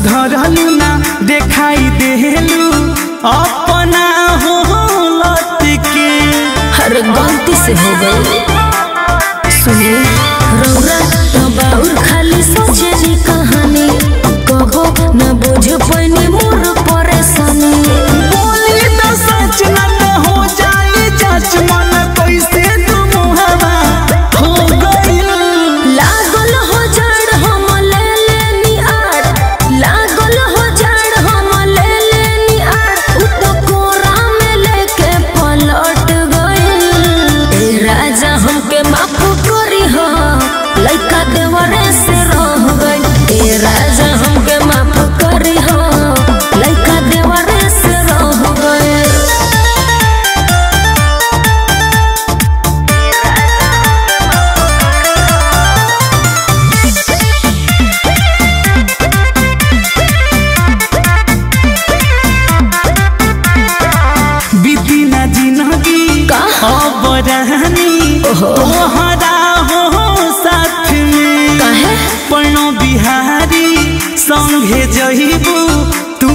सुधरलू ना देखाई देलू अपना हो लत के हर गलती से हो गई सुनिए रौरा तो बाउर खाली सोचेली कहानी कहो न बुझ पैनी मोर परेशानी बोली तो सच ना तो हो जाए जज मन कैसे तुम हवा हो गइल लागल हो जड़ हम ले लेनी आड़ लागल हो जड़ हम ले लेनी आड़ उ तो कोरा में लेके पलट गइल ए राजा हमके माफ करी हो लइका देवरे से रह गइल ए राजा हमके माफ करी हो लइका देवरे से रह गइल बीती ना जिंदगी का? अब रहनी ओहो। तोहरा हो साथ में काहे पनो बिहारी संगे जहिबू तू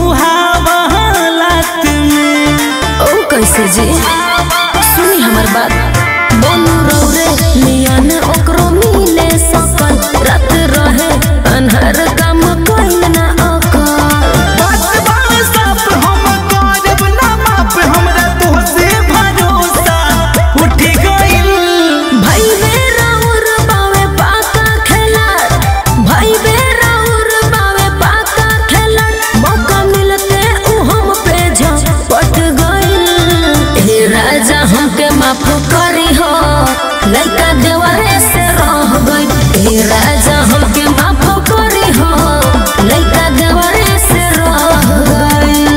हवालात में ओ कैसे जी सुनी हमर बात बोलू रौरे नियन ओकरो मिले सकल रात रहे अनहर काम कइल ना अकल बात बात साफ हम करब ना माफ हमरा तोहसे भरोसा उठ गइल भाई बे राउर बावे पाका खेला भाई बे राउर बावे पाका खेला मौका मिलते उ हम पे झपट गइल हे राजा हमके माफ करी हो लइका देवरे से रह गइल हे राजा हमके माफ करी हो लइका देवरे से रह गइल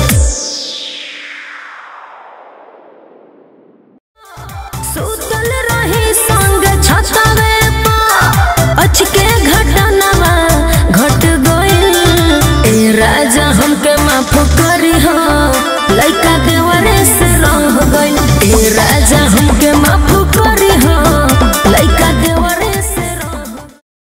सुतल रही संग छतवे पा अचके घटनावा घट गइल ए राजा हमके माफ करी हो लइका देवरे से रह गइल ए राजा हमके माफ